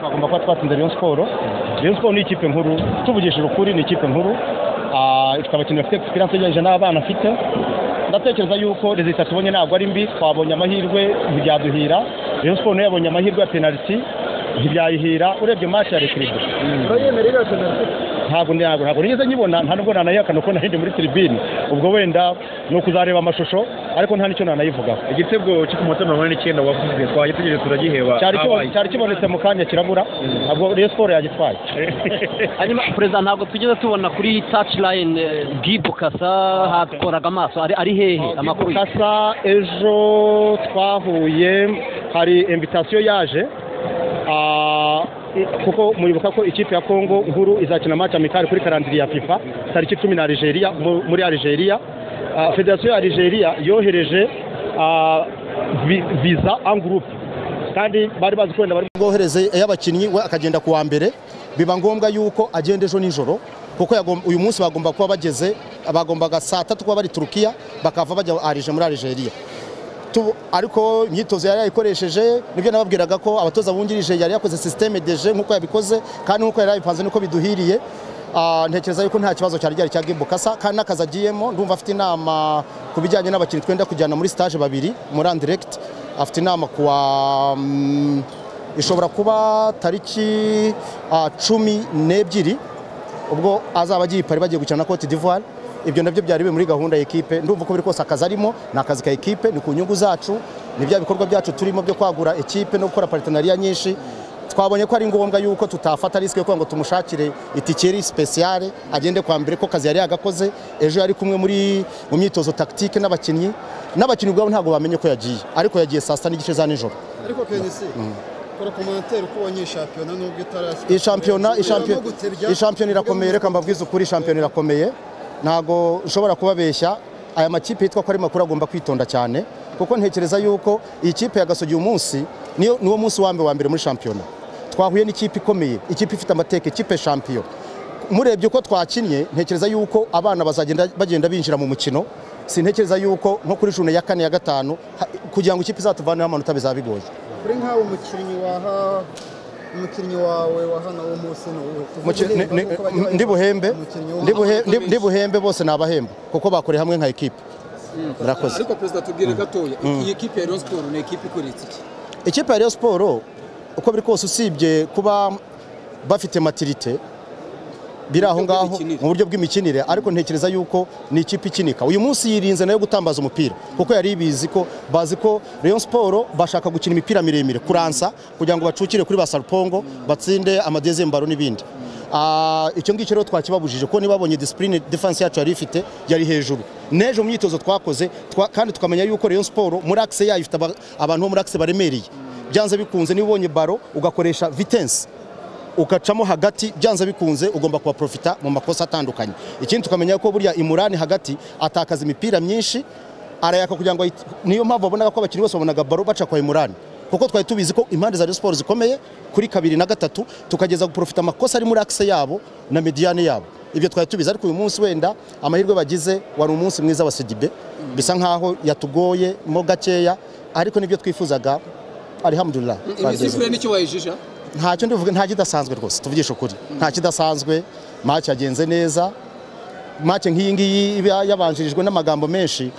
agomba kuba twatsinze Rayon Sports Rayon Sports ni ikipe nkuru tuvugishije ukuri ni ikipe nkuru ah, ifite abakinnyi bafite experience ugereranyije n'abana afite ndatekereza yuko rezita tubonye ntabwo ari mbi twabonye amahirwe ntibyaduhira Rayon Sports nayo yabonye amahirwe ya penalty ntibyayihira urebye match ya Recreation urayemera iriya penaliti ntabwo ntabwo ntabwo nigeze nyibona nta nubwo nanayihakana ko narindi muri tribune ubwo wenda ni ukuzareba amashusho ariko nta nicyo nanayivugaho igitego cyo ku munota mirongo ine n'icyenda wavuze twagitegereje turagiheba cyari kibo- habaye. cyari kibonetse mu kanya kirabura ntabwo Rayon Sports yagitwaye hanyuma perezida ntabwo tugeze tubona kuri touch line eh, gibu kasa hatworaga amaso ari ari hehe amakuru ye? kasa ejo twahuye hari invitasiyo yaje ah, i- kuko muribuka ko ikipe ya kongo nkuru izakina match amikari kuri karandiri ya fifa tariki cumi na algeria mu- muri algeria Ah, federasiyo ya algeria yohereje ah, vi- visa angurupe kandi bari bazi ko wenda bari bwohereze y'abakinnyi we akagenda ku wa mbere biba ngombwa yuko agenda ejo nijoro kuko yagom- uyu munsi bagomba kuba bageze bagombaga saa tatu kuba bari turukiya bakava bajya arije muri arigeria Tu- ariko imyitozo yari yayikoresheje nibyo nababwiraga ko abatoza bungirije yari yakoze sisiteme deje nk'uko yabikoze kandi nk'uko yari yabipanze niko biduhiriye Ah, ntekereza yuko nta kibazo cyari gihari cya gibukasa kandi n'akazi agiyemo ndumva afite inama ku bijyanye n'abakinnyi twenda kujyana muri stage babiri muri andiregiti afite inama kuwa mm, ishobora kuba tariki ah, cumi n'ebyiri ubwo azaba agiye i Paris bagiye gukina na Cote d'Ivoire ibyo nabyo byari biri muri gahunda ya ekipe ndumva uko biri kose akazi arimo ni akazi ka ekipe ni ku nyungu zacu ni bya bikorwa byacu turimo byo kwagura ekipe no gukora partenariya nyinshi twabonye ko ari ngombwa yuko tutafata risike yo kugira ngo tumushakire itike yari speciale agende kwa mbere ko kazi yari yagakoze ejo yari kumwe muri mu myitozo tactique n'abakinnyi n'abakinnyi ubwabo ntabwo bamenye ko yagiye ariko yagiye saa sita n'igice za nijoro ariko kenisi kora komantere uko ubonye iyi shampiyona nubwo itarashyira iyi shampiyona iyi shampiyona- Irimo gutebya. iyi shampiyona irakomeye reka mbabwize ukuri iyi shampiyona irakomeye ntabwo nshobora kubabeshya aya makipe yitwa ko ari makuru agomba kwitonda cyane kuko ntekereza yuko iyi kipe yagasogi uyu munsi niyo- niwo munsi wa mbere wa mbere muri shampiyona twahuye n'ikipe ikomeye ikipe ifite amateka ikipe shampiyona murebye uko twakinnye ntekereza yuko abana bazagenda bagenda binjira mu mukino sintekereza yuko nko kuri june ya kane ya gatanu ha- kugira ngo ikipe izatuvaneho amanota bizaba bigoye kuri nk'aho umukinnyi waha umukinnyi wawe wa hano w'umunsi ni uwuhe Muki- ni- ni- Uko bagiye ndi buhembe umukinnyi wo- ndi buhe- ndi- ndi buhembe bose ni abahembe kuko bakoreye hamwe nka ekipe murakoze ariko perezida tubwire gatoya iyi kipe ya Rayon Sports ni ikipe ikoretse iki ikipe ya Rayon Sports uko biri kose usibye kuba bafite matirite biri aho ngaho bw'imikinire. mu buryo bw'imikinire ariko ntekereza yuko ni ikipe ikinika uyu munsi yirinze nayo gutambaza umupira kuko yari ibizi ko bazi ko Rayon Sports bashaka gukina imipira miremire kuransa kugira ngo bacukire kuri ba Sarupongo batsinde amadezembaro n'ibindi Ah, icyo ngicyo rero twakibabujije kuko ntibabonye disipurine defanse yacu yari ifite yari hejuru n'ejo mu myitozo twakoze twa- kandi tukamenya yuko Rayon Sports muri akise yayo ifite aba- abantu bo muri akise baremereye byanze bikunze niba ubonye baro ugakoresha vitensi ukacamo hagati byanze bikunze ugomba kubaprofita mu makosa atandukanye ikindi tukamenya ko burya imurani hagati atakaza imipira myinshi arayaka kugira ngo ayit- niyo mpamvu wabonaga ko abakinnyi bose babonaga baro baca kwa imurani kuko twari tubizi ko impande za Rayon Sports zikomeye kuri kabiri na gatatu tukageza guprofita amakosa ari muri akise yabo na mediane yabo ibyo twari tubizi ariko uyu munsi wenda amahirwe bagize wari umunsi mwiza wa Sidibe bisa nkaho yatugoye mo gakeya ariko nibyo twifuzaga alhamdulillah twagezeho. imisifure nicyo wayijija ntacyo ndivuga nta kidasanzwe rwose tuvugisha ukuri nta kidasanzwe match yagenze neza match nk'iyi ngiyi iba yabanjirijwe n'amagambo menshi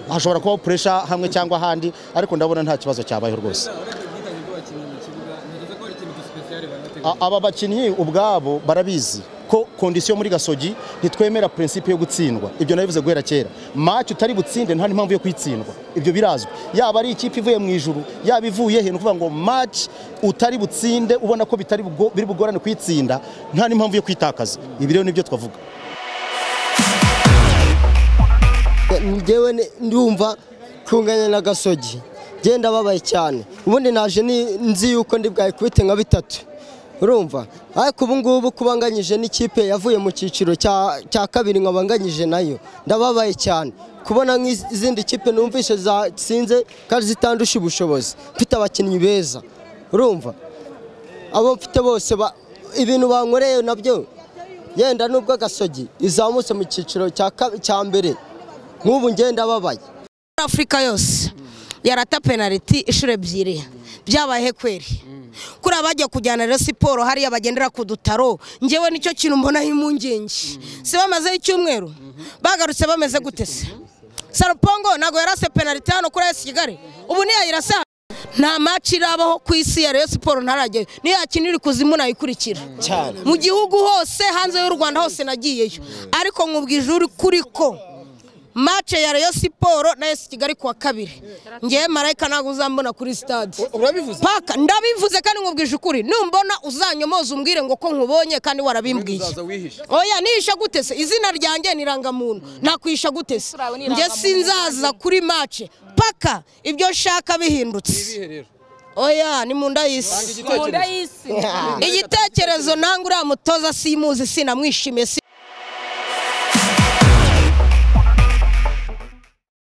hashobora kubaho puresha hamwe cyangwa ahandi ariko ndabona nta kibazo cyabayeho rwose uretse ubwitange bw'abakinnyi mu kibuga nigeze ko hari ikintu gisipesiyare banateguye A- aba bakinnyi ubwabo barabizi ko kondisiyo muri gasogi ntitwemera prinsipe yo gutsindwa ibyo nabivuze guhera kera match utari butsinde nta n'impamvu yo kuyitsindwa ibyo birazwi yaba ari ikipe ivuye mu ijuru yaba ivuye he ni ukuvuga ngo match utari butsinde ubona ko bitari bugo- biri bugorane kuyitsinda nta n'impamvu yo kwitakaza ibi rero nibyo twavuga njyewe ni- ndumva kunganya na gasogi njyewe ndababaye cyane ubundi naje ni- nzi yuko ndi bwayikubite nka bitatu urumva ariko ubu ngubu kuba nganyije n'ikipe yavuye mu cyiciro cya cya kabiri nkaba nganyije nayo ndababaye cyane kubona nk'izindi kipe numvise zatsinze kandi zitandusha ubushobozi mfite abakinnyi beza urumva abo mfite bose ba- ibintu bankoreye nabyo yenda nubwo agasogi izamutse mu cyiciro cya ka- cya mbere nk'ubu ngenda babaye afurika yose yarata penaliti inshuro ebyiri byabaye kweri kuriya bajya kujyana rero siporo hariya bagendera ku dutaro ngewe nicyo kintu mbonaho impungenge si bamazeho icyumweru bagarutse bameze gute se sarupongo ntabwo yarase penaliti hano kuri esi kigali ubu ntiyayirasa nta maci irabaho ku isi ya reyo siporo ntarajyayo niyo yakina iri kuzimu nayikurikira cyane mu gihugu hose hanze y'u rwanda hose nagiyeyo ariko nkubwije uri kuri ko mace ya reyo siporo na esi kigali kuwa kabiri ngewe marayika ntabwo uzambona kuri sitade urabivuze paka ndabivuze kandi nkubwije ukuri numbona uzanyomoza umbwire ngo ko nkubonye kandi warabimbwiye uzaza wihishe oya nihisha gute se izina ryanjye ni irangamuntu nakwisha gute se njye sinzaza kuri mace paka ibyo nshaka bihindutse ibihe rero oya ni mu nda y'isi igitekerezo igitekerezo nanga uriya mutoza simuzi sinamwishimiye si